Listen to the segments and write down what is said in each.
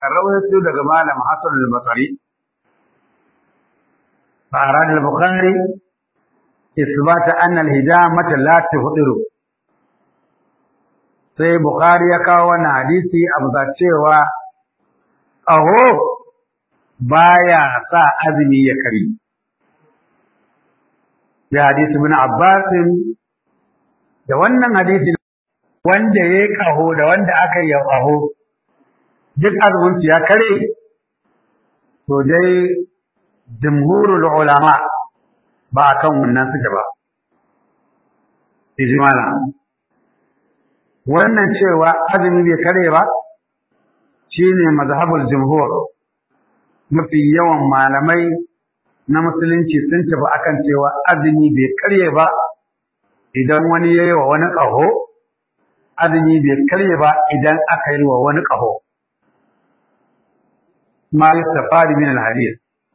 rawaito daga malam Hassan al-Basri fa arad al-Bukhari isbat anna al-hijamata la tuhdiru sai Bukhari ya kawo wannan hadisi a bisa cewa ƙaho baya sa azumi ya kari ya hadisi bin Abbas da wannan hadisi wanda ya ƙaho da wanda aka yi ƙaho duk azumin ya kare to dai jumhurul ulama ba kan wannan suke ba ijmala wannan cewa azumi bai kare ba shine mazhabul jumhur mafi yawan malamai na musulunci sun tafi akan cewa azumi bai kare ba idan wani yayi wa wani ƙaho azumi bai kare ba idan aka yi wa wani ƙaho ما يستفاد من الحديث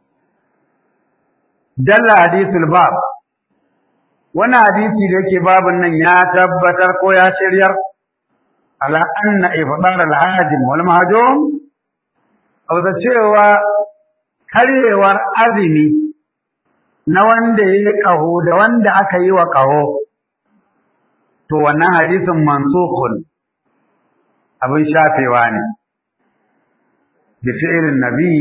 دل حديث الباب وانا حديثي da yake babun nan ya tabbatar ko ya shiryar ala anna ifdar al-hajim wal mahjum aw da cewa karyewar azumi na wanda yayi kaho da wanda aka yi wa kaho to wannan hadisin mansukhun abin shafewa ne بفعل النبي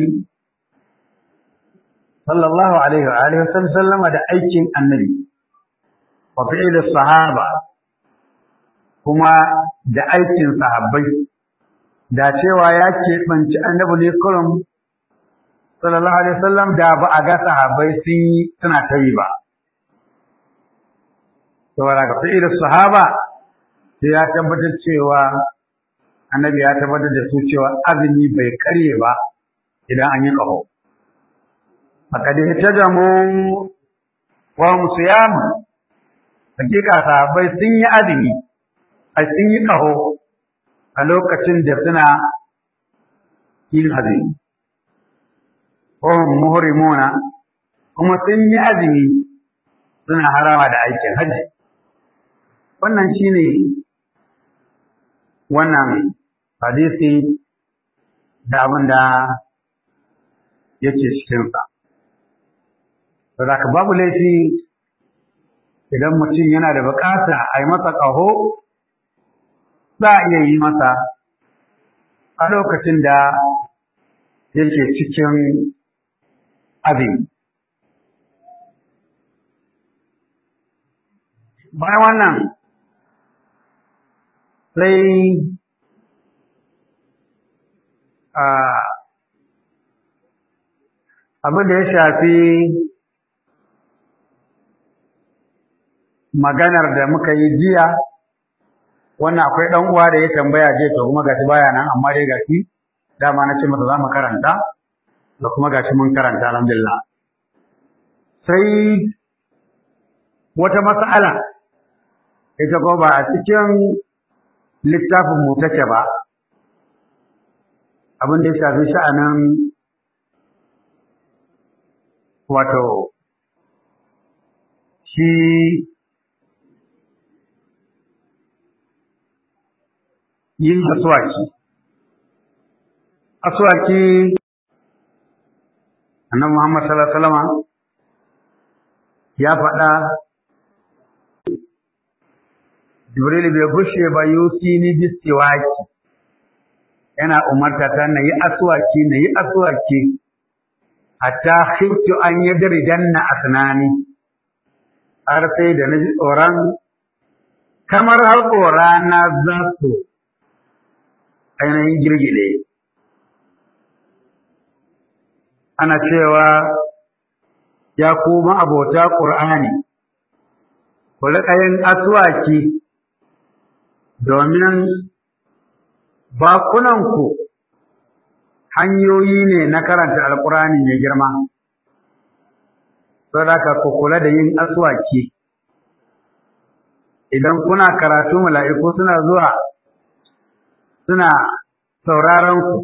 صلى الله عليه وآله وسلم da aikin annabi wa fi'il sahaba kuma da aikin sahabbai da cewa ya keɓanci annabi ne kurum sallallahu alaihi wasallam da ba a ga sahabbai sun yi suna ta yi ba saboda ga fi'il sahaba sai ya tabbatar cewa annabi ya tabbatar da su cewa azumi bai karye ba idan an yi ƙaho. Fakad ihtajamu wa hum siyam hakika sahabbai sun yi azumi ai sun yi ƙaho a lokacin da suna yin azumi. Wa hum muhrimuna kuma sun yi azumi suna harama da aikin hajji. Wannan shine wannan hadisi da abin da yake cikinsa. Saboda babu laifi idan mutum yana da bukata a yi masa ƙaho, za a iya yi masa a lokacin da yake cikin abin. Bayan wannan sai abin da ya shafi maganar da muka yi jiya wannan akwai ɗan uwa da ya tambaya je to kuma gashi baya nan amma dai gashi dama na ce masa za mu karanta da kuma gashi mun karanta alhamdulillah sai wata mas'ala ita ko ba a cikin littafin mu take ba abin da ya shafi sha'anin wato shi yin aswaki aswaki annabi Muhammad sallallahu alaihi wasallam ya faɗa Jibril bai gushe ba yusi ni bistiwaki yana umarta ta na yi aswaki na yi aswaki hatta khiftu an yadrijanna asnani har sai da naji tsoron kamar haƙora na za su ainihin girgide ana cewa ya kuma abota ƙur'ani ku riƙa yin aswaki domin bakunanku hanyoyi ne na karanta alkurani mai girma saboda ku kula da yin aswaki idan kuna karatu mala'iku suna zuwa suna sauraron ku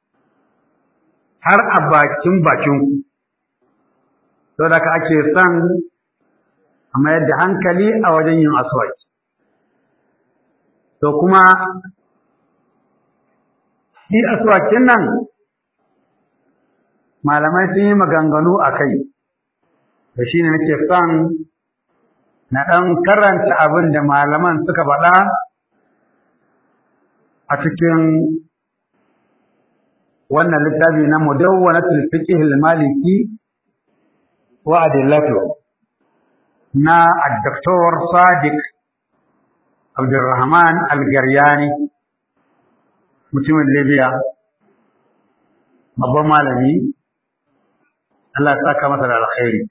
har a bakin bakinku saboda ka ake son a mayar da hankali a wajen yin aswaki to kuma shi aswakin nan malamai sun yi maganganu a kai da shi ne nake son na ɗan karanta abin da malaman suka faɗa a cikin wannan littafi na mudawwanatul fiqh al-maliki wa adillatu na al-doktor Sadiq Abdulrahman Al-Garyani mutumin Libya babban malami Allah ya saka masa da alkhairi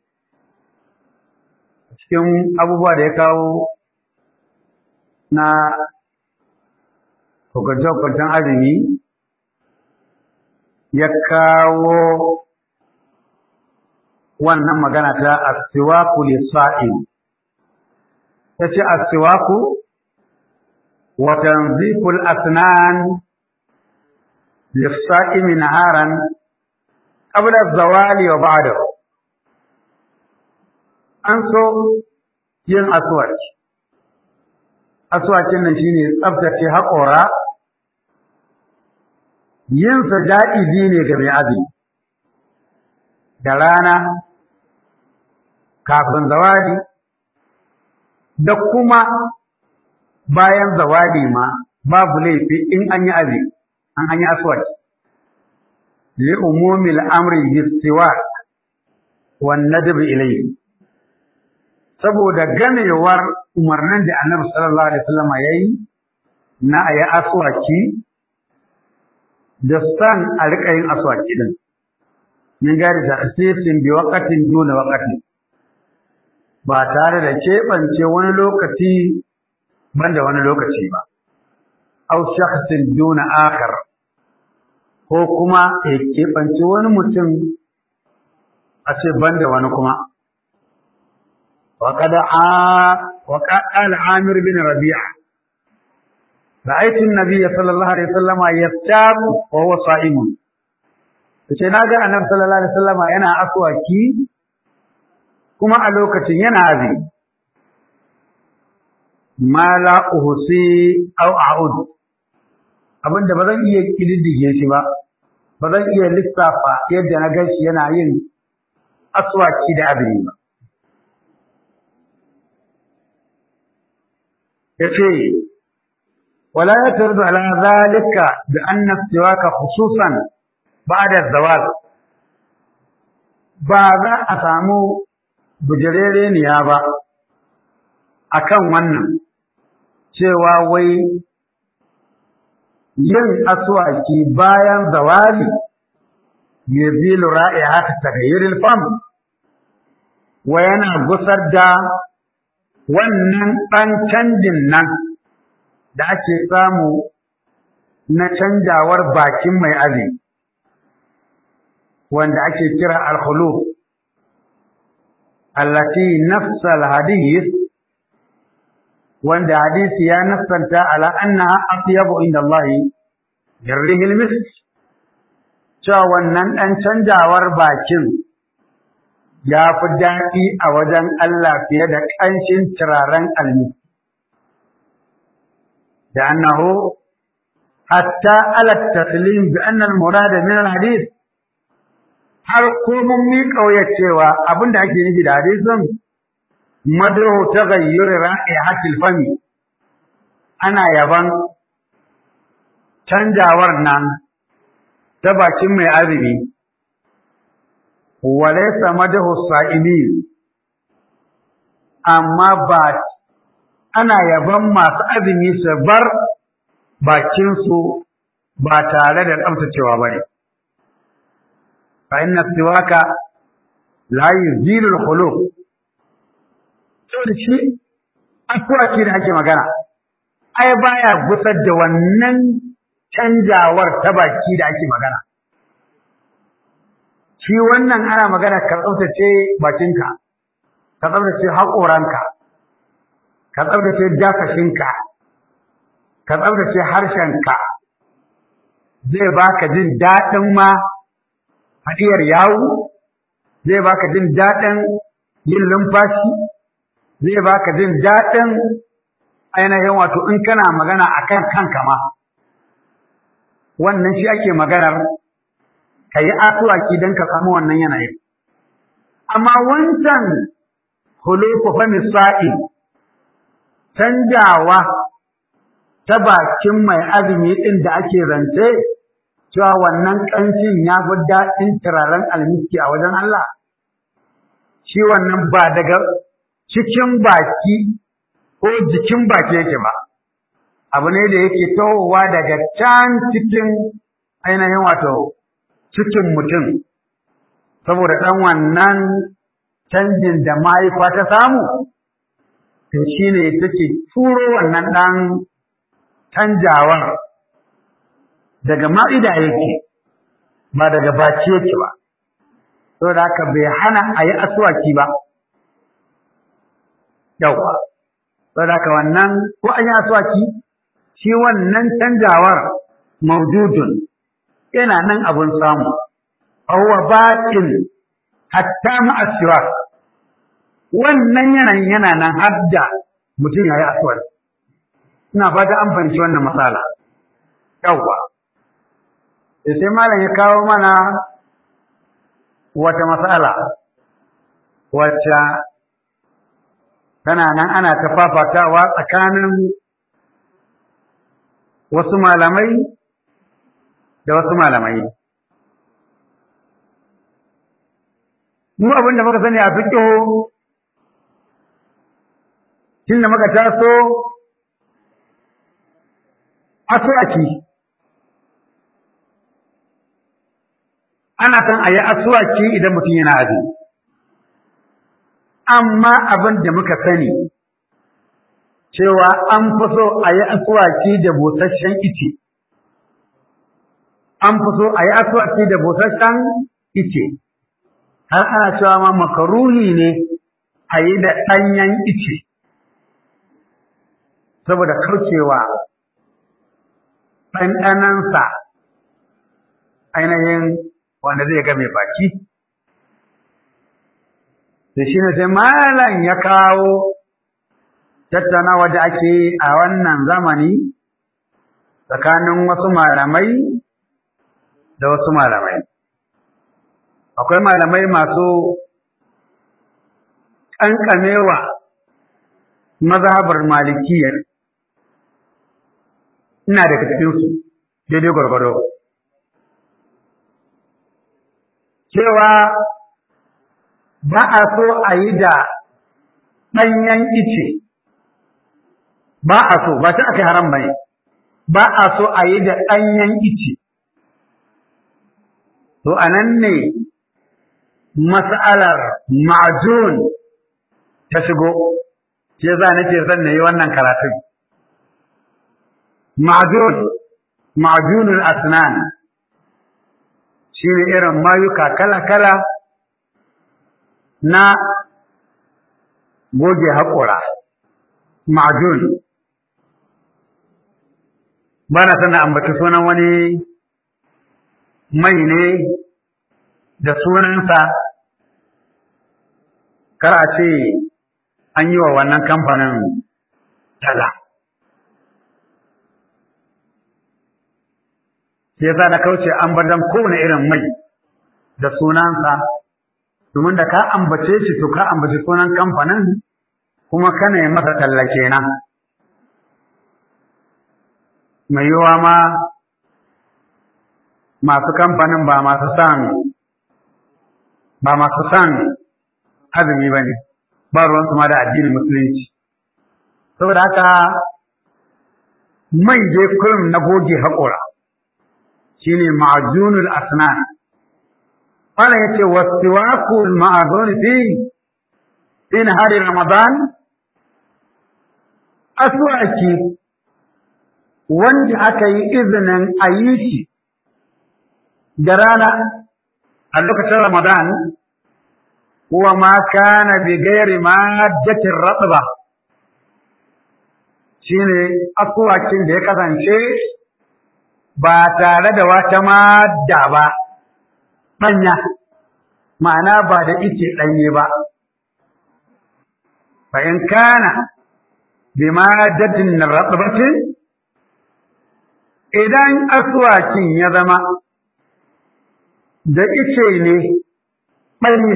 cikin abubuwa da ya kawo na hukunce-hukuncen azumi ya kawo wannan magana ta asiwaku lissa'in ta ce asiwaku wa tanziful asnan lissa'imi naharan qabla zawali wa ba'dahu an so yin aswaki aswakin nan shine tsaftace haƙora yin sa ja'izi ne ga mai azumi da rana kafin zawadi da kuma bayan zawadi ma babu laifi in an yi azumi an an yi aswaki li umumil amri bistiwa wan nadb ilayhi saboda ganewar umarnin da annabi sallallahu alaihi wasallam yayi na ayi aswaki da san a riƙa yin aswaki din min gari da asisin bi waqatin duna waqatin ba tare da keɓance wani lokaci banda wani lokaci ba aw shakhsin duna akhar ko kuma ya keɓance wani mutum a ce banda wani kuma وقد وقال عامر بن ربيعة رأيت النبي صلى الله عليه وسلم يفتاب وهو صائم sai na ga annabi sallallahu alaihi wasallam yana aswaki kuma a lokacin yana azumi ma la uhsi aw a'ud abinda ba zan iya kididdige shi ba ba zan iya lissafa yadda na gan shi yana yin aswaki da azumi ba yace wala yatardu ala zalika bi anna istiwaka khususan ba'da zawal ba za a samu bujirereniya ba akan wannan cewa wai yin aswaki bayan zawali yazilu ra'ihata taghayyuril fam wa yana gusar da wannan ɗan canjin nan da ake samu na canjawar bakin mai azumi wanda ake kira al-khuluf allati nafsa al-hadith wanda hadisi ya nassanta ala annaha atyabu inda Allah yarrihi al-misk cewa wannan ɗan canjawar bakin ya fi daɗi a wajen Allah fiye da ƙanshin turaren almi. Da annahu hatta ala taslim bi anna al murad min al hadith har ko mun mi kauye cewa abin da ake nufi da hadisin madruhu taghayyur ra'ihatil fami ana yaban canjawar nan ta bakin mai azumi walaysa madahu sa'imin amma ba ana yaban masu azumi su bar bakin su ba tare da tsaftacewa bane fa inna siwaka la yuzilu al-khuluq to shi akwai da ake magana ai baya gusar da wannan canjawar ta baki da ake magana shi wannan ana magana ka tsaftace bakinka ka tsaftace haƙoranka ka tsaftace dakashinka ka tsaftace harshenka zai baka jin daɗin ma hadiyar yawu zai baka jin daɗin yin lumfashi zai baka jin daɗin ainihin wato in kana magana akan kanka ma wannan shi ake maganar ka yi asuwaki don ka samu wannan yanayin amma wancan hulufu fa misali canjawa ta bakin mai azumi ɗin da ake zance cewa wannan ƙanshin ya fi daɗin turaren almiski a wajen Allah shi wannan ba daga cikin baki ko jikin baki yake ba abu ne da yake tohowa daga can cikin ainihin wato cikin mutum saboda ɗan wannan canjin da mahaifa ta samu to shi ne take turo wannan ɗan canjawar daga ma'ida yake ba daga baki yake ba saboda haka bai hana a yi asuwaki ba yauwa saboda haka wannan ko an yi asuwaki shi wannan canjawar maududun yana nan abun samu huwa baƙin hatta ma'asiwa wannan yanayin yana nan har da mutum ya yi asuwar ina fata an fahimci wannan matsala yauwa da sai malam ya kawo mana wata matsala wacce tana nan ana ta fafatawa tsakanin wasu malamai da wasu malamai mu abin da muka sani a fiƙo tun da muka taso asuwaki ana san a yi asuwaki idan mutum yana azumi amma abin da muka sani cewa an fi so a yi asuwaki da busasshen ice an fi so a yi asuwaki da busasshen ice har ana cewa ma makaruhi ne a yi da ɗanyen ice saboda kaucewa ɗanɗanansa ainihin wanda zai ga mai baki da shi ne sai malam ya kawo tattaunawa da ake yi a wannan zamani tsakanin wasu malamai da wasu malamai akwai malamai masu ƙanƙamewa mazhabar malikiyar ina daga cikinsu daidai gwargwado cewa ba a so a yi da ɗanyen ice ba a so ba ta aka haram ba ne ba a so a yi da ɗanyen ice to a nan ne mas'alar ma'ajun ta shigo ke za nake son na yi wannan karatun ma'ajun ma'ajunul asnan shi ne irin mayuka kala-kala na goge haƙora ma'ajun ba na sana ambaci sunan wani mai ne da sunansa kar a ce an yi wa wannan kamfanin tala sai yasa na kauce an bar dan kowane irin mai da sunansa domin da ka ambace shi to ka ambaci sunan kamfanin kuma kana yi masa talla kenan mai yiwa ma masu kamfanin ba masu san ba masu san azumi ba ne ba ruwansu ma da addinin musulunci saboda haka mai je kurum na goge haƙora shine ma'junul asnan wala yace wasiwaku ma'adun fi fi nahari ramadan aswaki wanda aka yi izinin a yi shi da rana a lokacin ramadan huwa ma kana bi gairi maddatin ratba shine aswakin da ya kasance ba tare da wata madda ba ɗanya ma'ana ba da ice ɗanye ba fa in kana bi maddatin ratbatin idan aswakin ya zama da ice ne ɓari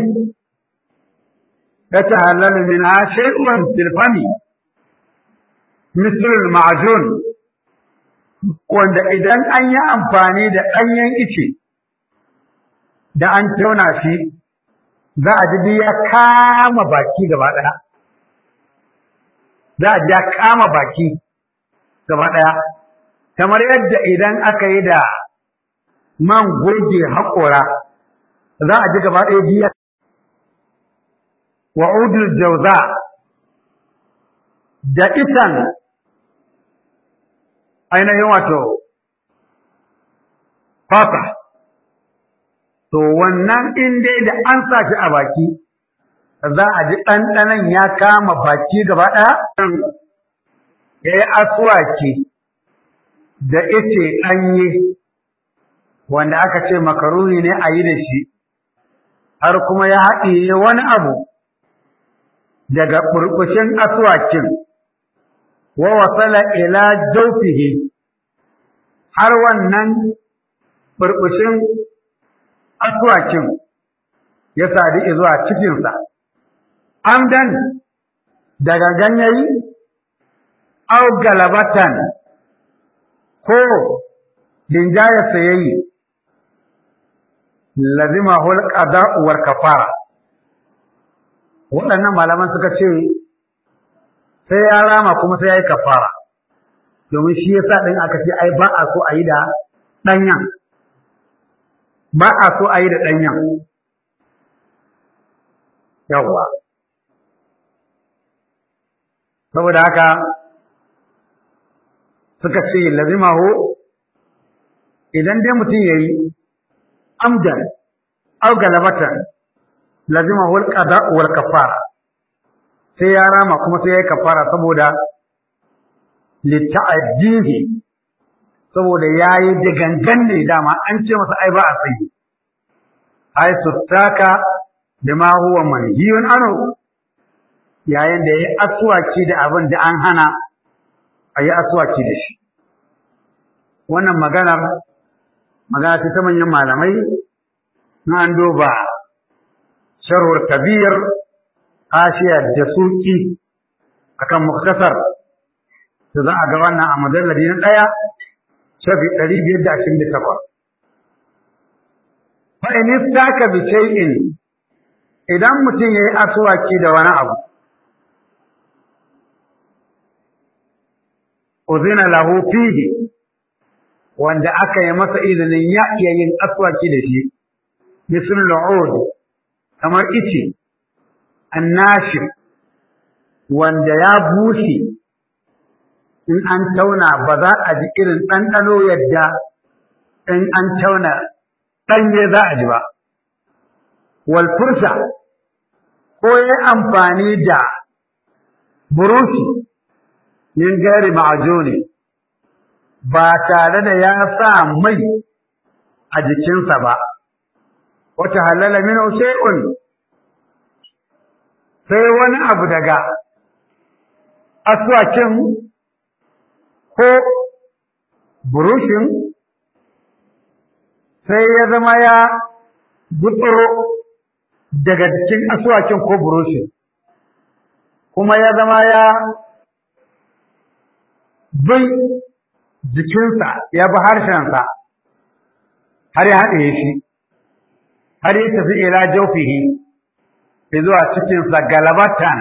ya ta halal min ha shay'un tilfani mislul ma'jun wanda idan an yi amfani da ɗanyen ice da an tauna shi za a ji ya kama baki gaba ɗaya za a ji ya kama baki gaba ɗaya kamar yadda idan aka yi da man goge haƙora za a ji gaba ɗaya biya wa udul jauza da itan ainihin wato fata to wannan in dai da an sa shi a baki za a ji ɗanɗanon ya kama baki gaba ɗaya ya yi asuwaki da ice ɗanye wanda aka ce makaruni ne a yi da shi har kuma ya haɗiye wani abu daga ɓurɓushin asuwakin wa wasala ila jaufihi har wannan ɓurɓushin asuwakin ya sadu zuwa cikinsa amdan daga ganyayi au galabatan ko linjaya sayayi lazima hul qada'u wal kafara waɗannan malaman suka ce sai ya rama kuma sai ya yi kafara domin shi yasa ɗin aka ce ai ba a so a yi da ɗanyan ba a so a yi da ɗanyan yawwa saboda haka suka ce lazimahu idan dai mutum ya yi amdan au galabatan lazimahu alqada wal kafara sai ya rama kuma sai ya yi kafara saboda litta'addihi saboda ya yi da gangan ne dama an ce masa ai ba a tsayi ai suttaka da ma huwa manhiyun anu yayin da ya yi aswaki da abin da an hana a yi aswaki da shi wannan maganar magana ta manyan malamai na an duba sharhur kabir ashiya da suki akan muktasar da za a ga wannan a mujalladi na ɗaya shafi ɗari biyar da ashirin da takwas. Fa in istaka bi shay'in idan mutum ya yi asuwaki da wani abu uzina lahu fihi wanda aka yi masa izinin ya iya yin aswaki da shi misal lu'ud kamar ice annashir wanda ya bushe in an tauna ba za a ji irin ɗanɗano yadda in an tauna ɗanye za a ji ba wal fursa ko ya amfani da burushi min gari ma'ajuni ba tare da ya sa mai a jikinsa ba wata halala min shay'un sai wani abu daga aswakin ko burushin sai ya zama ya gutsuro daga cikin aswakin ko burushin kuma ya zama ya bin jikinsa ya bi harshensa har ya haɗe shi har ya tafi ila jaufihi zuwa cikinsa galabatan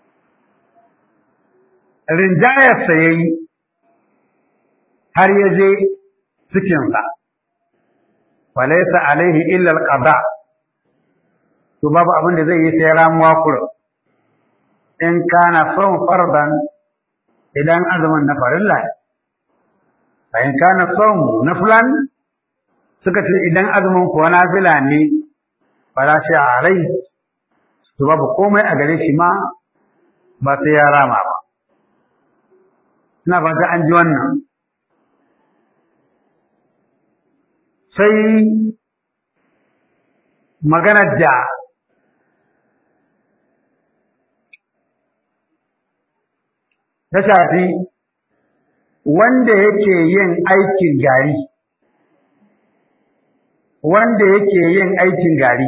rinjayarsa ya yi har ya je cikinsa walaisa alaihi illa alqada to babu abin da zai yi sai ramuwa kurum in kana son fardan idan azumin na farilla fa in kana son naflan suka ce idan azumin kuwa nafila ne fala shi alai to babu komai a gare shi ma ba sai ya rama ba ina fata an ji wannan sai maganar da ta shafi wanda yake yin aikin gari wanda yake yin aikin gari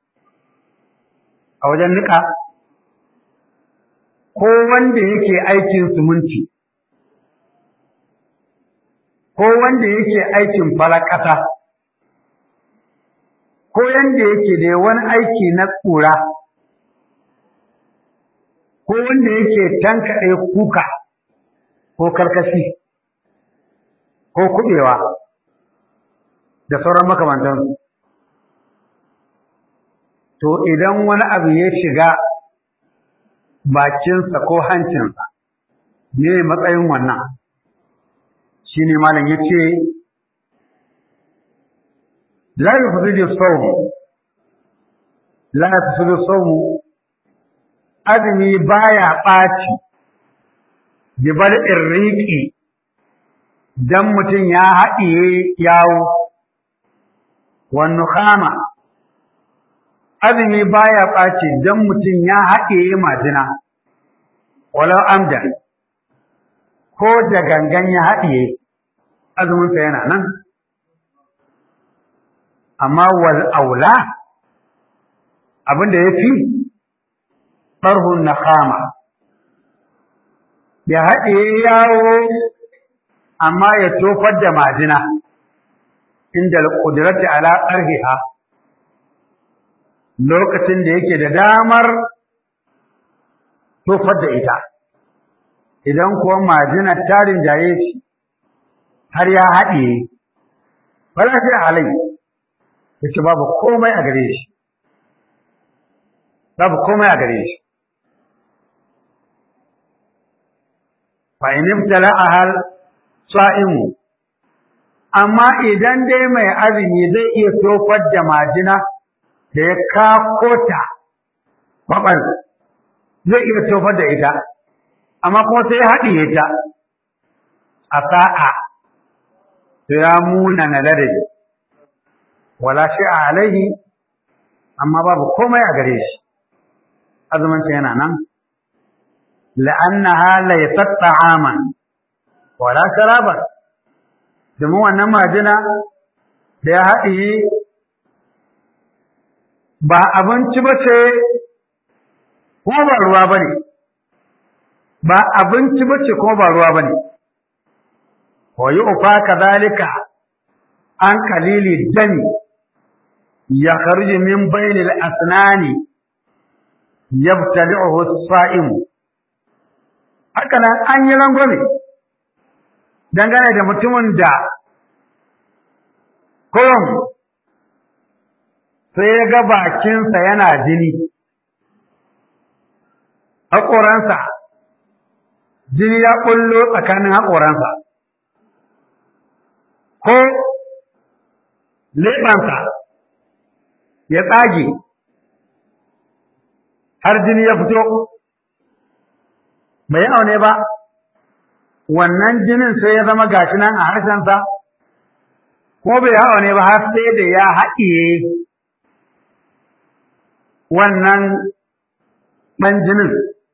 a wajen niƙa ko wanda yake aikin suminti ko wanda yake aikin falakata ko yanda yake da wani aiki na tsura ko wanda yake tankaɗe kuka ko karkashi ko kuɓewa da sauran makamantansu to idan wani abu ya shiga bakinsa ko hancinsa me matsayin wannan shi ne malam ya ce la yufsidu sawm la yufsidu sawm azumi baya ɓaci jibar irriƙi dan mutum ya haɗiye yawo wannan kama azumi baya ɓaci dan mutum ya haɗiye majina walau amdan ko da gangan ya haɗiye azuminsa yana nan amma wal aula abin da ya fi ɓarhun na kama ya haɗe yawo amma ya tofar da majina inda ƙudurarta ala ƙarfiha lokacin da yake da damar tofar da ita idan kuwa majinar tarin jaye shi har ya haɗe ba za shi halai yace babu komai a gare shi babu komai a gare shi fa in ibtala'aha sa'imu amma idan dai mai azumi zai iya tofar da majina da ya kakota babal zai iya tofar da ita amma kuma sai ya haɗiye ta a sa'a sai ya muna na ladabi wala shi alaihi amma babu komai a gare shi azumin yana nan la'annaha laysat ta'aman wala sharaban domin wannan majina da ya haɗiye ba abinci ba ce kuma ba ruwa ba ne ba abinci ba ce kuma ba ruwa ba ne wa yi ufa kazalika an kalili dami ya kharji min bainil asnani yabtali'uhu as-sa'im haka nan an yi rangwame dangane da mutumin da kurum sai ya ga bakinsa yana jini haƙoransa jini ya ƙullo tsakanin haƙoransa ko leɓansa ya tsage har jini ya fito bai aune ba wannan jinin sai ya zama gashi nan a harshensa ko bai aune ba har sai da ya haɗiye wannan ɗan jinin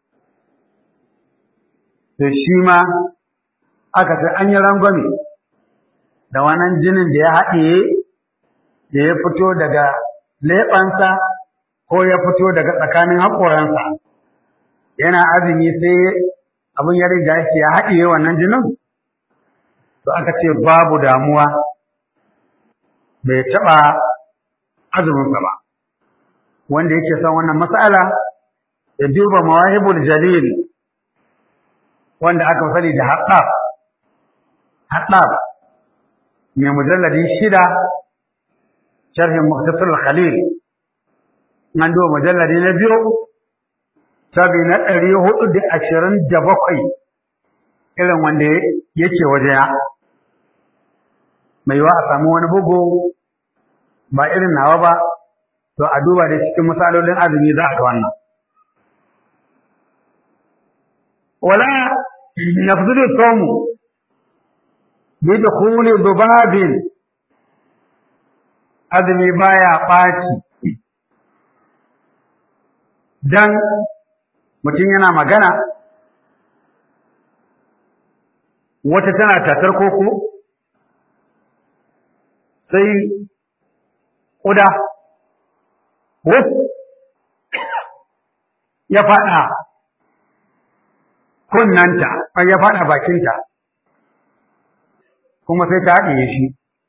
to shi ma aka ce an yi rangwame da wannan jinin da ya haɗiye da ya fito daga leɓansa ko ya fito daga tsakanin haƙoransa yana azumi sai abin ya riga shi ya haɗiye wannan jinin to aka ce babu damuwa bai taɓa azuminsa ba wanda yake son wannan mas'ala ya duba mawahibul jalil wanda aka sani da haɗaf haɗaf mai mujalladi shida sharhin muktasar khalil an duba mujalladi na biyu sabi na ɗari hudu da ashirin da bakwai irin wanda yake wajena mai yiwa a samu wani bugu ba irin nawa ba to a duba da cikin misalolin azumi za a ga wannan wala nafzudu sawmu bi dukhuli dubabin azumi baya ɓaci dan mutum yana magana wata tana tatar koko sai ƙuda wuf ya faɗa kunnanta ya faɗa bakinta kuma sai ta haɗiye shi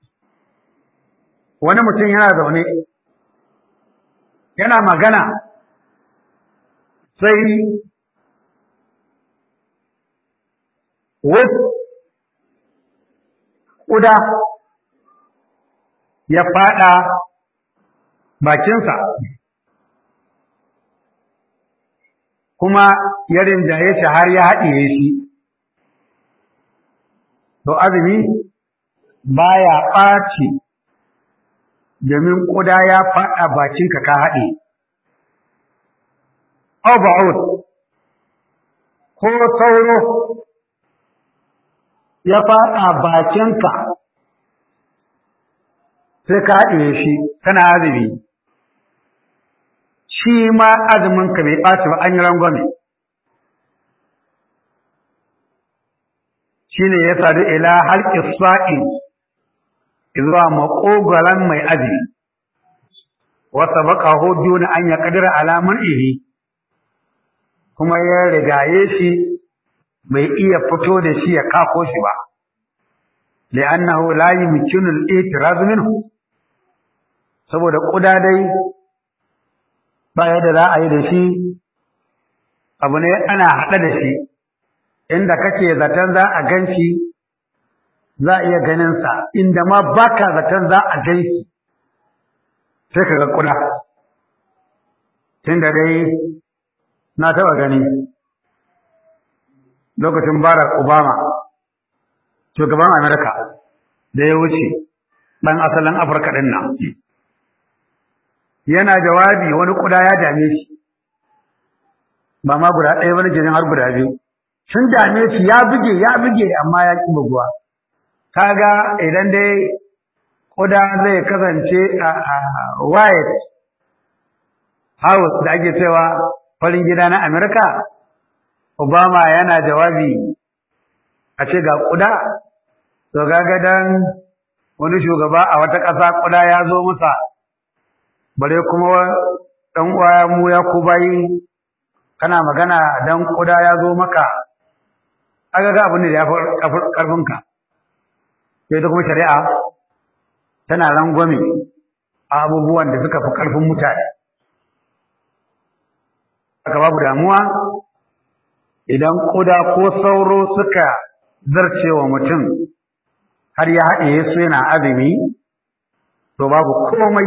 wani mutum yana zaune yana magana sai wuf ƙuda ya faɗa bakinsa kuma ya rinjaye shi har ya haɗiye shi to azumi baya ɓaci domin ƙuda ya faɗa bakinka ka haɗe Oba'ud ko sauro ya faɗa bakinka sai ka haɗe shi kana azumi shi ma azuminka bai ɓaci ba an yi rangwame shi ne ya sadu ila halƙi sa'in zuwa maƙogaran mai azumi wasa baka hudu na an ya ƙadira alamun iri kuma ya rigaye shi bai iya fito da shi ya kako shi ba li'annahu la yumkinu al-i'tiraz minhu saboda kuda dai ba yadda za a yi da shi abu ne ana haɗe da shi inda kake zaton za a gan shi za a iya ganin sa inda ma baka zaton za a gan shi sai ka ga kuda tunda dai na taɓa gani lokacin Barack Obama shugaban Amerika da ya wuce ɗan asalin Afirka ɗin nan yana jawabi wani kuda ya dame shi ba ma guda ɗaya wani jinin har guda biyu sun dame shi ya buge ya buge amma ya ƙi buguwa kaga idan dai kuda zai kasance a white house da ake cewa farin gida na Amerika Obama yana jawabi a ce ga kuda to kaga dan wani shugaba a wata ƙasa kuda ya zo masa bare kuma ɗan uwa mu ya ku bayi kana magana dan kuda ya zo maka aka ga abin da ya fi ƙarfinka sai ta kuma shari'a tana rangwame a abubuwan da suka fi ƙarfin mutane aka babu damuwa idan kuda ko sauro suka zarce wa mutum har ya haɗe su yana azumi to babu komai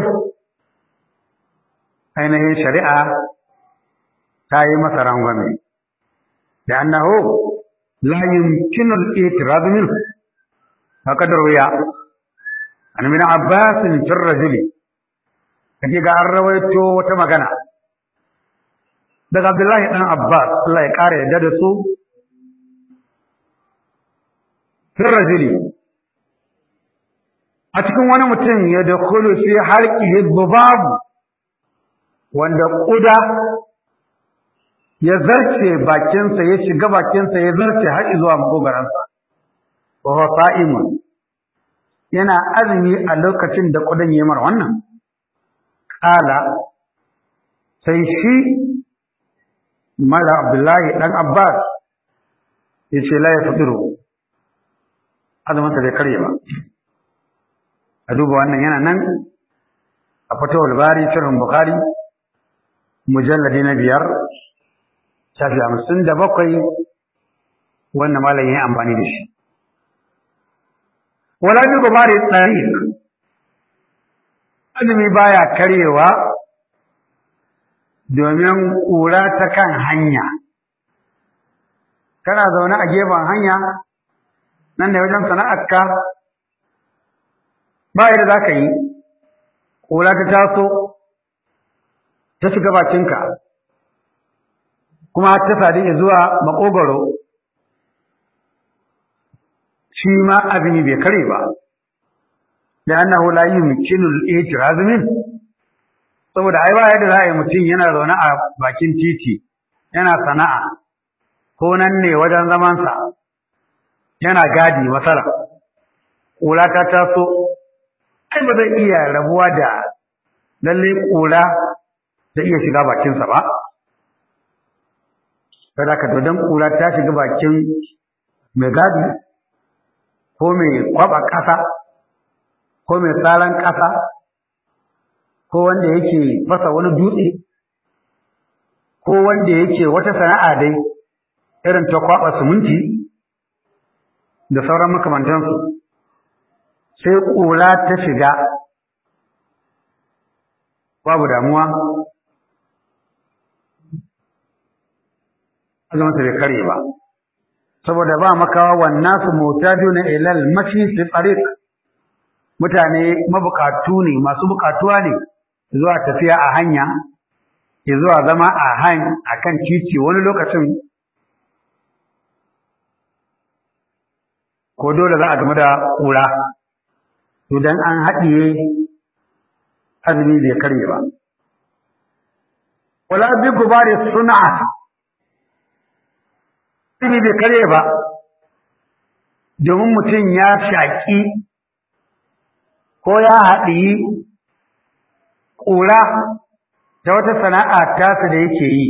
ainihin shari'a ta yi masa rangwame da annahu la yumkinu al-i'tirad min faqad ruya an min abbas fi ar-rajuli kaje ga an rawaito wata magana daga abdullahi dan abbas Allah ya kare yadda da su fi rajuli a cikin wani mutum ya da fi halqihi babu wanda ƙuda ya zarce bakinsa ya shiga bakinsa ya zarce har zuwa makogaransa wa huwa sa'imun yana azumi a lokacin da ƙudan ya mar wannan ƙala sai shi mara abdullahi ɗan abbas ya ce la ya fitiru azuminsa bai karye ba a duba wannan yana nan a fatawar bari shirin bukari mujalladi na biyar shafi hamsin da bakwai wannan malam ya amfani da shi wala bi gubari tsari azumi baya karyewa domin ƙura ta kan hanya kana zaune a gefen hanya nan da wajen sana'arka ba yadda za ka yi ƙura ta taso ta shiga bakinka kuma ta sadu zuwa makogaro shi ma azumi bai kare ba da annahu la yumkinu al-i'tiraz min saboda ai ba yadda za a yi mutum yana zaune a bakin titi yana sana'a ko nan ne wajen zamansa yana gadi masala ƙura ta taso ai ba zai iya rabuwa da lalle ƙura ta iya shiga bakinsa ba kada ka dodon ƙura ta shiga bakin mai gadi ko mai kwaba ƙasa ko mai tsaron ƙasa ko wanda yake fasa wani dutse ko wanda yake wata sana'a dai irin ta kwaba siminti da sauran makamantansu sai ƙura ta shiga babu damuwa azuminsa bai kare ba saboda ba makawa wannan su mutaduna ilal mashi fi tariq mutane mabukatu ne masu bukatuwa ne zuwa tafiya a hanya zuwa zama a han akan titi wani lokacin ko dole za a game da kura to dan an haɗiye azumi bai karye ba wala bi gubari sun'a azumi bai karye ba domin mutum ya shaƙi ko ya haɗiyi ƙura ta wata sana'a tasa da yake yi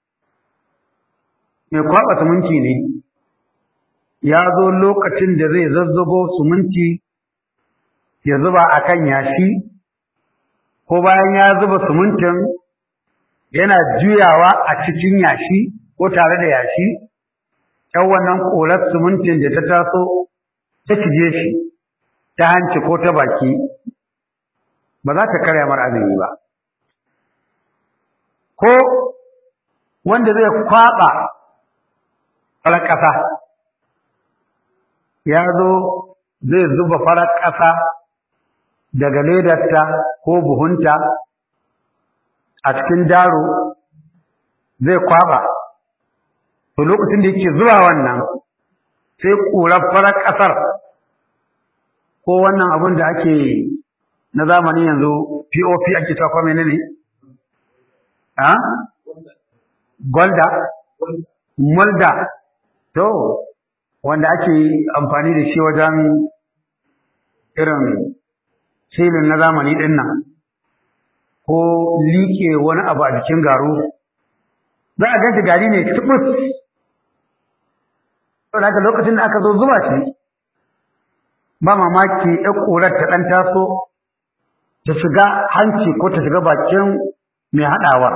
mai kwaɓa suminti ne ya zo lokacin da zai zazzago suminti ya zuba a kan yashi ko bayan ya zuba sumuntin yana juyawa a cikin yashi ko tare da yashi ɗan wannan ƙorar sumuntin da ta taso ta cije shi ta hanci ko ta baki ba za ta karya mar azumi ba ko wanda zai kwaɓa farar ƙasa ya zo zai zuba farar ƙasa daga ledarta ko buhunta a cikin daro zai kwaba to lokacin da yake zuwa wannan sai ƙurar farar ƙasar ko wannan abin da ake na zamani yanzu pop ake ta kwa menene ha golda molda to wanda ake amfani da shi wajen irin filin na zamani ɗin nan ko liƙe wani abu a jikin garu za a gashi gari ne tubus to daga lokacin da aka zo zuba shi ba mamaki ya ƙurar ta ɗan taso ta shiga hanci ko ta shiga bakin mai haɗawa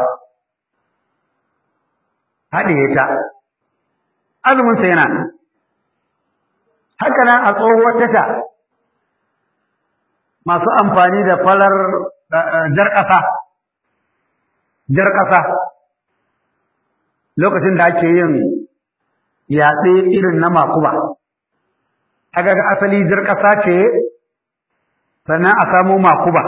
haɗiye ta azuminsa yana nan haka nan a tsohuwar tasha masu amfani da falar jar ƙasa jar ƙasa lokacin da ake yin yaɗe irin na makuba aga ga asali jar ƙasa ce sannan a samo makuba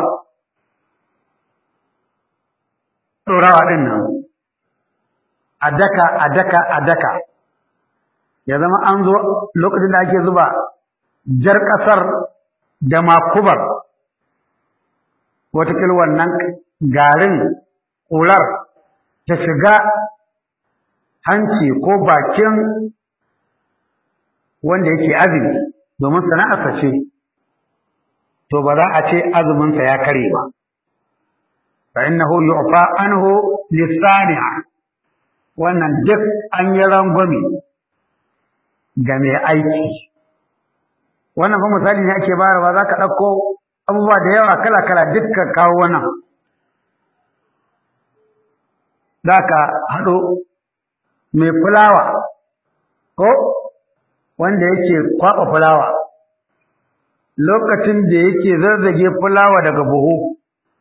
ɗorawa ɗin nan a daka a daka a daka ya zama an zo lokacin da ake zuba jar ƙasar da makubar watakil wannan garin ƙular ta shiga hanci ko bakin wanda yake azumi domin sana'arsa ce to ba za a ce azuminsa ya kare ba fa innahu yu'fa anhu lisani'a wannan duk an yi rangwame ga mai aiki wannan fa misali ne ake bayarwa za ka ɗauko abubuwa da yawa kala-kala dukkan kawo wannan za ka haɗo mai fulawa ko wanda yake kwaɓa fulawa lokacin da yake zazzage fulawa daga buhu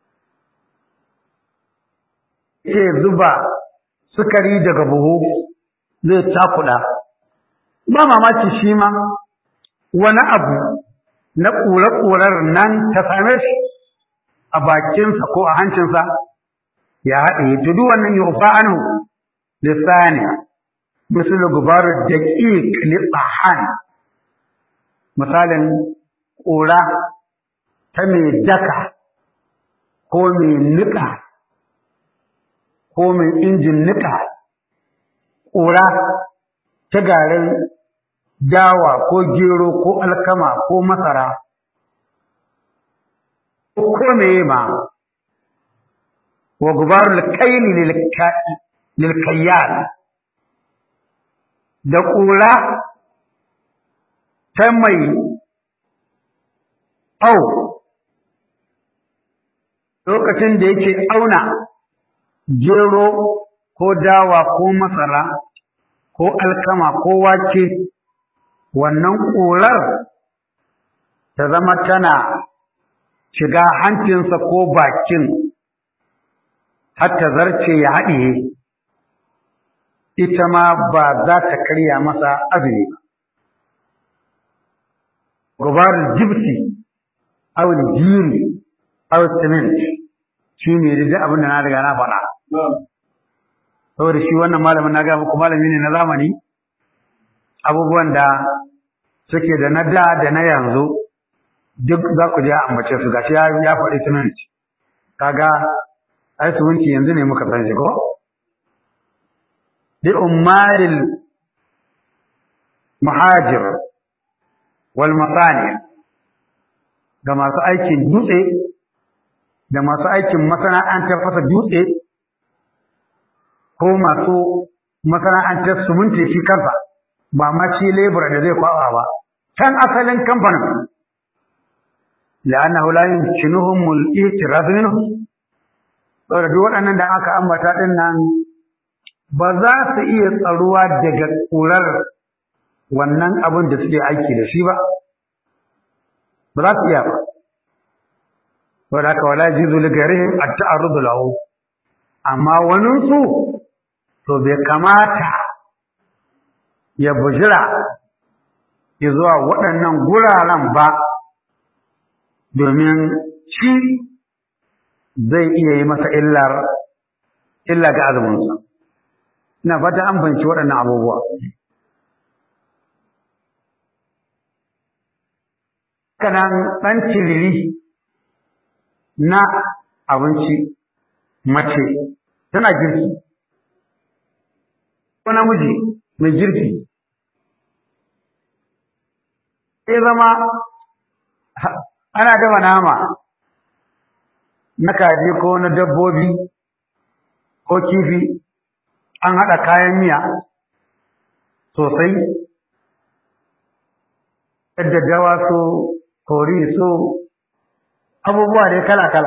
ya zuba sukari daga buhu zai cakuɗa ba mamaki shi ma wani abu na ƙure-ƙurar nan ta same shi a bakinsa ko a hancinsa ya haɗe to duk wannan yufa anhu lisani misal gubar daqiq libahan misalin ƙura ta mai daka ko mai niƙa ko mai injin niƙa ƙura ta garin dawa ko gero ko alkama ko masara ko meye ma wa gubarul kaini lil kayyal da ƙura ta mai au lokacin da yake auna gero ko dawa ko masara ko alkama ko wake wannan ƙurar ta zama tana shiga hancinsa ko bakin har ta zarce ya haɗiye ita ma ba za ta karya masa azumi ba gubar jibti aw jiri aw cement shi ne da abin da na riga na faɗa saboda shi wannan malamin na ga muku malami ne na zamani abubuwan da suke da na da da na yanzu duk za ku je a ambace su gashi ya faɗi cement kaga ai suminti yanzu ne muka san shi ko bi ummaril muhajir wal masani ga masu aikin dutse da masu aikin masana'antar fasa dutse ko masu masana'antar suminti shi kansa ba ma shi lebura da zai kwaba ba can asalin kamfanin la'annahu la yumkinuhum al-i'tiraz minhu saboda duk waɗannan da aka ambata din nan ba za su iya tsaruwa daga ƙurar wannan abin da suke aiki da shi ba ba za su iya ba saboda haka wala jizu li ghairihim at-ta'arrud lahu amma wani su to bai kamata ya bujira zuwa waɗannan guraren ba domin shi zai iya yi masa illar illa ga azuminsa ina fata an fahimci waɗannan abubuwa kanan ɗan ciriri na abinci mace tana girki ko namiji mai girki sai zama ana dafa nama na kaji ko na dabbobi ko kifi an haɗa kayan miya sosai yadda dawa so kori so abubuwa dai kala-kala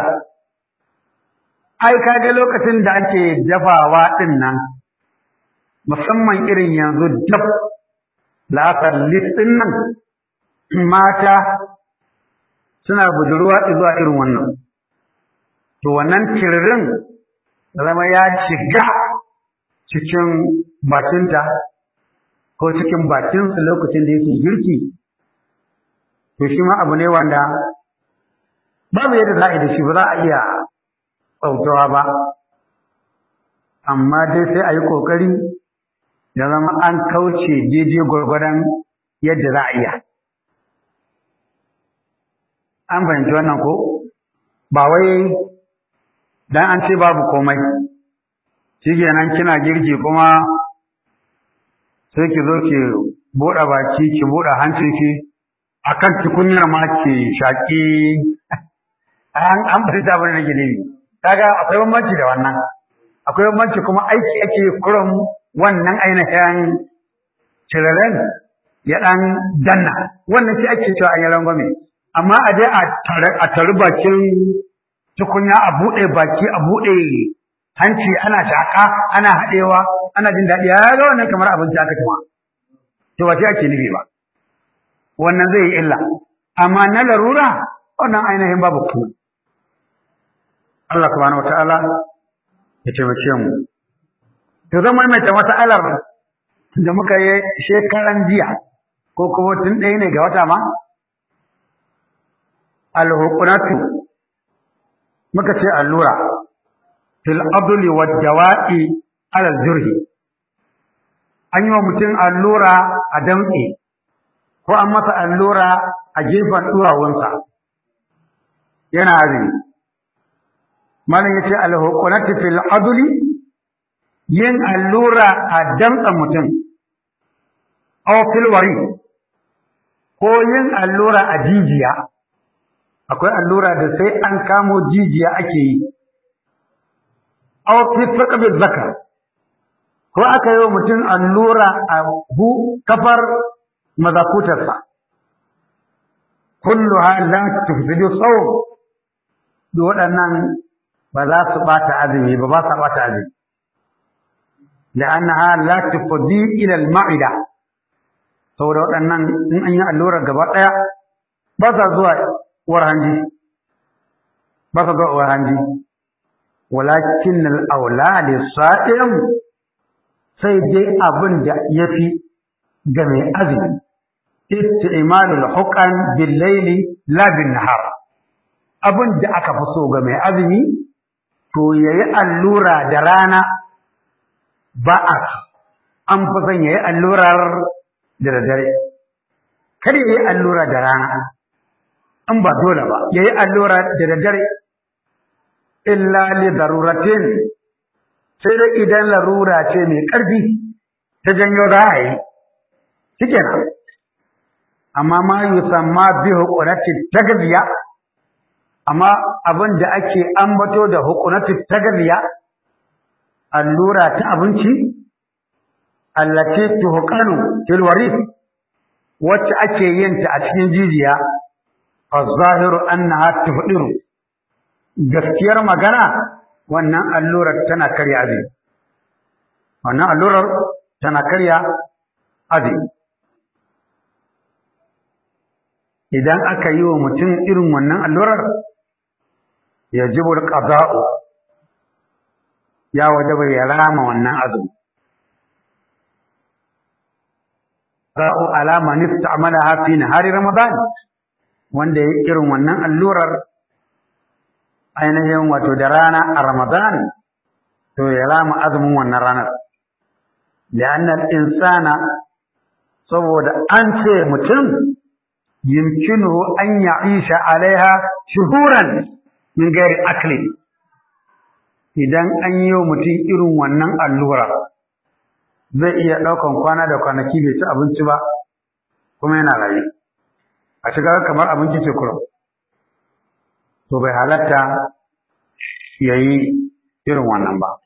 ai kaga lokacin da ake dafawa ɗin nan musamman irin yanzu dab la'asar listin nan mata suna budurwa zuwa irin wannan to wannan tiririn zama ya shiga cikin bakinta ko cikin bakinsu lokacin da yake girki to shi ma abu ne wanda babu yadda za a yi da shi ba za a iya tsautawa ba amma dai sai a yi ƙoƙari ya zama an kauce daidai gwargwadon yadda za a iya an fahimci wannan ko ba wai dan an ce babu komai shikenan kina girki kuma sai ki zo ki buɗe baki ki buɗe hancin ki akan tukunyar ma ki shaki an an fahimta abin da nake nufi kaga akwai bambanci da wannan akwai bambanci kuma aiki ake kuran wannan ainihin ciraren ya ɗan danna wannan shi ake cewa an yi rangwame amma a je a tari bakin tukunya a buɗe baki a buɗe hanci ana shaƙa ana haɗewa ana jin daɗi ya ga wannan kamar abinci aka tuma to ba sai ake nufi ba wannan zai yi illa amma na larura wannan ainihin babu kuma Allah subhanahu wataala ya taimake mu to zama mai ta mas'alar da muka yi shekaran jiya ko kuma tun ɗaya ne ga wata ma alhuqunatu muka ce allura fil adli wad dawa'i ala jurhi an yi wa mutum allura a damtse ko an masa allura a gefen durawunsa yana azumi malam yace alhuqunatu fil adli yin allura a damtsen mutum aw fil wari ko yin allura a jijiya akwai allura da sai an kamo jijiya ake yi aw fi saqbi zakar ko aka yi wa mutum allura a hu kafar mazakutarsa kulluha la tufsidu sawm duk waɗannan ba za su ɓata azumi ba ba sa ɓata azumi لأنها لا تفضي إلى المعدة saboda waɗannan in an yi allurar gaba ɗaya ba sa zuwa uwar hanji ba sa zuwa uwar hanji walakin al'aula da sa'in sai dai abin da ya fi ga mai azumi isti'malul huqan bil laili la bin nahar abin da aka fi so ga mai azumi to yayi allura da rana ba a an fi son yayi allurar da daddare kada yayi allura da rana in ba dole ba yayi allura da daddare illa li daruratin sai dai idan larura ce mai ƙarfi ta janyo za a yi shikenan amma ma yusamma bi hukunati tagziya amma abin da ake ambato da hukunati tagziya allura ta abinci allati tuhqanu fil waris wacce ake yin ta a cikin jijiya az-zahiru annaha tufdiru gaskiyar magana wannan allurar tana karya azumi wannan allurar tana karya azumi idan aka yi wa mutum irin wannan allurar yajibu al-qada'u ya wajaba ya rama wannan azumi za'u alama nista'malaha fi nahari ramadan wanda ya irin wannan allurar ainihin wato da rana a ramadan to ya rama azumin wannan ranar li'anna al-insana saboda an ce mutum yumkinu an ya'isha alaiha shuhuran min gairi akli idan an yi wa mutum irin wannan allura zai iya ɗaukan kwana da kwanaki bai ci abinci ba kuma yana rayu a shiga kamar abinci ce kurum to bai halatta ya yi irin wannan ba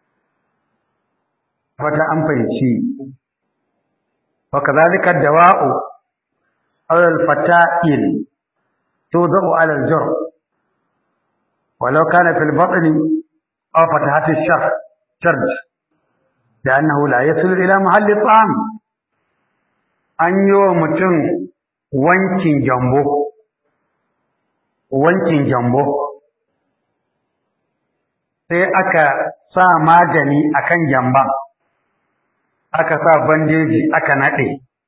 wata an fahimci wa kazalika dawa'u aw al-fata'il tudau ala al-jur walau kana fil batni aw fatahat ash-shar sharj لأنه لا يصل إلى محل الطعام an yi wa mutum wankin jambo wankin jambo sai aka sa magani akan jamban aka sa bandeji aka naɗe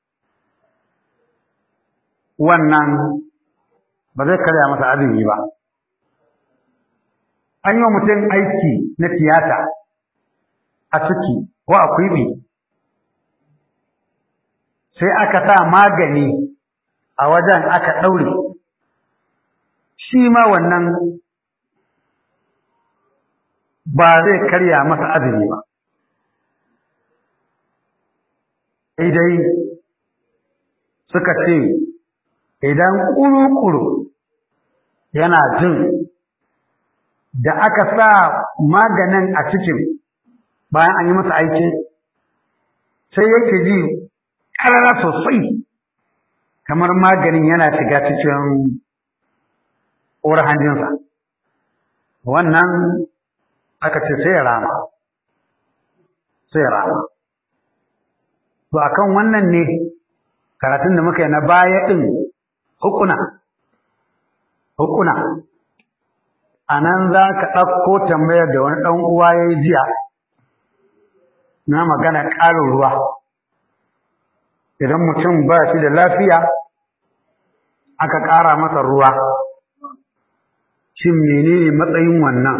wannan ba zai karya masa azumi ba an yi wa mutum aiki na tiyata a ciki ko a kwiɓi sai aka sa magani a wajen aka ɗaure shi ma wannan ba zai karya masa azumi ba dai suka ce idan ƙuru-ƙuru yana jin da aka sa maganin a cikin bayan an yi masa aiki sai yake ji ƙarara sosai kamar maganin yana shiga cikin ƙorar hanjinsa wannan aka ce sai ya rama sai ya rama to akan wannan ne karatun da muka yi na baya ɗin hukuna hukuna a nan za ka ɗauko tambayar da wani ɗan uwa ya yi jiya na magana ƙarin ruwa idan mutum ba shi da lafiya aka ƙara masa ruwa shin menene matsayin wannan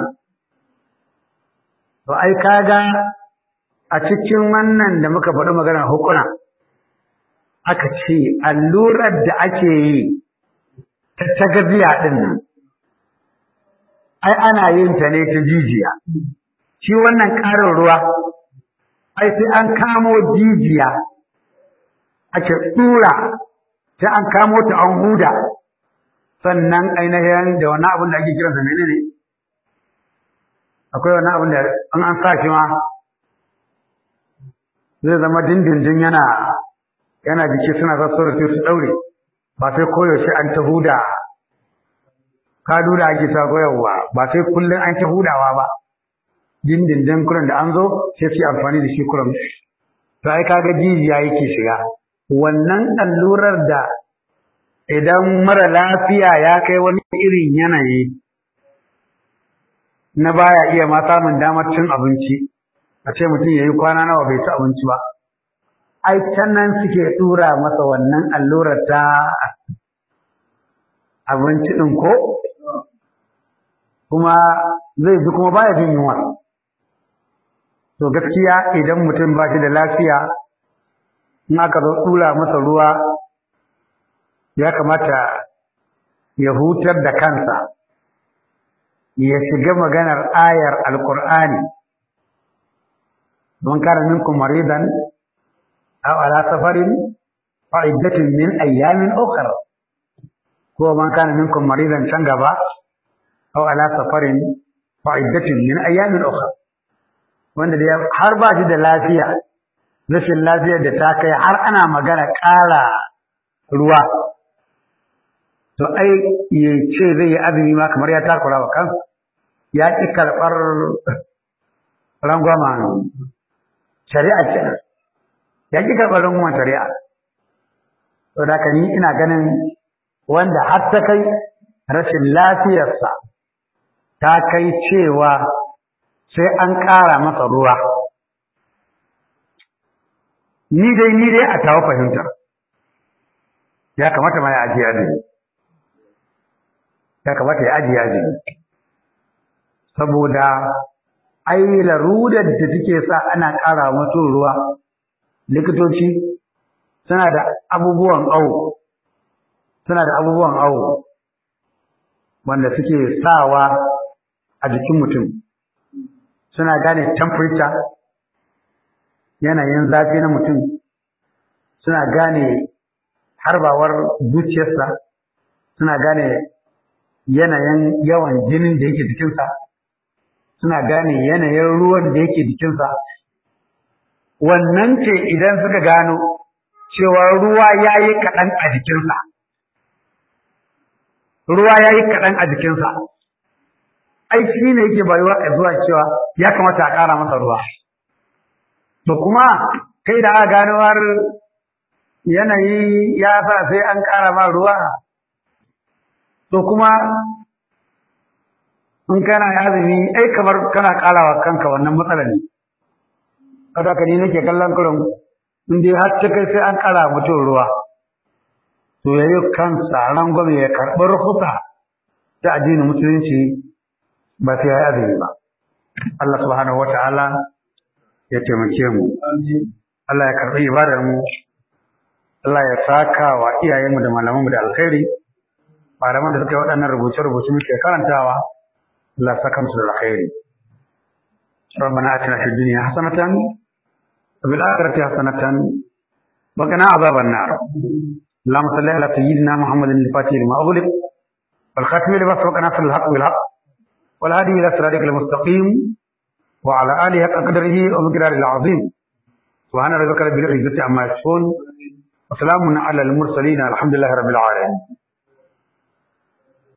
to ai kaga a cikin wannan da muka faɗi maganar hukuna aka ce allurar da ake yi ta tagaziya ɗin nan ai ana yin ta ne ta jijiya shi wannan ƙarin ruwa ai sai an kamo jijiya ake ɗura sai an kamo ta an huda sannan ainihin da wani abin da ake kiransa menene akwai wani abin da in an sa shi ma zai zama dindindin yana yana jiki suna sassauta su daure ba sai koyaushe an ta huda ka dula ake ta koyarwa ba sai kullum an ta hudawa ba dindindin kuran da an zo sai su yi amfani da shi kuran to ai kaga jijiya yake shiga wannan allurar da idan mara lafiya ya kai wani irin yanayi na baya iya ma samun damar cin abinci a ce mutum ya yi kwana nawa bai ci abinci ba ai can nan suke tura masa wannan allurar ta abinci ɗin ko kuma zai ji kuma baya jin yunwa to gaskiya idan mutum ba shi da lafiya in aka zo tura masa ruwa ya kamata ya hutar da kansa ya shiga maganar ayar alkur'ani don kana minkum maridan aw ala safarin fa iddatun min ayyamin ukhra ko man kana minkum maridan can gaba aw ala safarin fa iddatun min ayyamin ukhra wanda da har ba shi da lafiya rashin lafiyar da ta kai har ana magana ƙara ruwa to ai ya ce zai yi azumi ma kamar ya takura wa kansa ya ƙi karɓar rangwama shari'a ce ya ƙi karɓar rangwamen shari'a to da ni ina ganin wanda har ta kai rashin lafiyarsa ta kai cewa sai an ƙara masa ruwa ni dai ni dai a tawo fahimtar ya kamata ma ya ajiye azumi ya kamata ya ajiye azumi saboda ai larudar da take sa ana ƙara mutum ruwa likitoci suna da abubuwan awo suna da abubuwan awo wanda suke sawa a jikin mutum suna gane temperature yanayin zafi na mutum suna gane harbawar zuciyarsa suna gane yanayin yawan jinin da yake jikinsa suna gane yanayin ruwan da yake jikinsa wannan ce idan suka gano cewa ruwa ya yi kaɗan a jikinsa ruwa ya yi kaɗan a jikinsa ai shi ne yake bayuwa a zuwa cewa ya kamata a ƙara masa ruwa to kuma kai da aka gano har yanayi ya sa sai an ƙara ma ruwa to kuma in kana azumi ai kamar kana ƙarawa kanka wannan matsalar ne kada ka ni nake kallon kurin in dai har ta kai sai an ƙara mutum ruwa to yayi kansa rangwame ya karɓi rukusa ta addinin musulunci ba sai ya yi azumi ba Allah subhanahu wata'ala ya taimake mu Allah ya karɓi ibadar mu Allah ya saka wa iyayenmu da malamanmu da alkhairi malaman da suka yi waɗannan rubuce-rubuce muke karantawa Allah saka musu da alkhairi ربنا آتنا في الدنيا حسنة وفي الآخرة حسنة وقنا عذاب النار اللهم صل على سيدنا محمد الفاتح لما أغلق والخاتم لما سبق ناصر الحق بالحق والهادي إلى صراطك المستقيم وعلى آله حق قدره ومقداره العظيم سبحان ربك رب العزة عما يصفون وسلام على المرسلين الحمد لله رب العالمين